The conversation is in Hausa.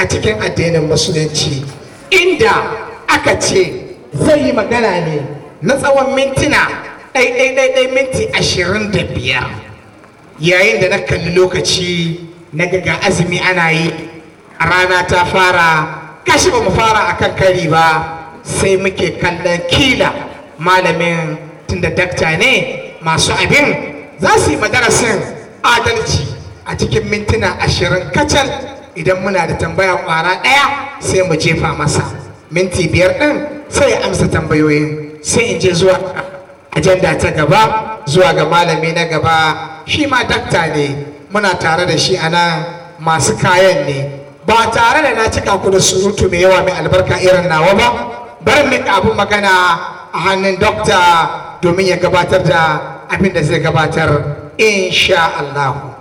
a cikin addinin musulunci inda aka ce zai yi magana ne na tsawon mintuna ɗai minti ashirin da biyar yayin da na kalli lokaci na ga azumi ana yi a rana ta fara kashi ba mu fara akan kari ba sai muke kallon kila malamin tunda dakta ne masu abin za su yi madarasin adalci a cikin mintuna ashirin kacal idan muna da tambaya kwara ɗaya sai mu jefa masa minti biyar ɗin sai ya amsa tambayoyin sai in je zuwa ajanda ta gaba zuwa ga malami na gaba shi ma dakta ne muna tare da shi a nan masu kayan ne ba tare da na cika ku da surutu mai yawa mai albarka irin nawa ba bari mika abin magana a hannun dokta domin ya gabatar da abin da zai gabatar insha Allah.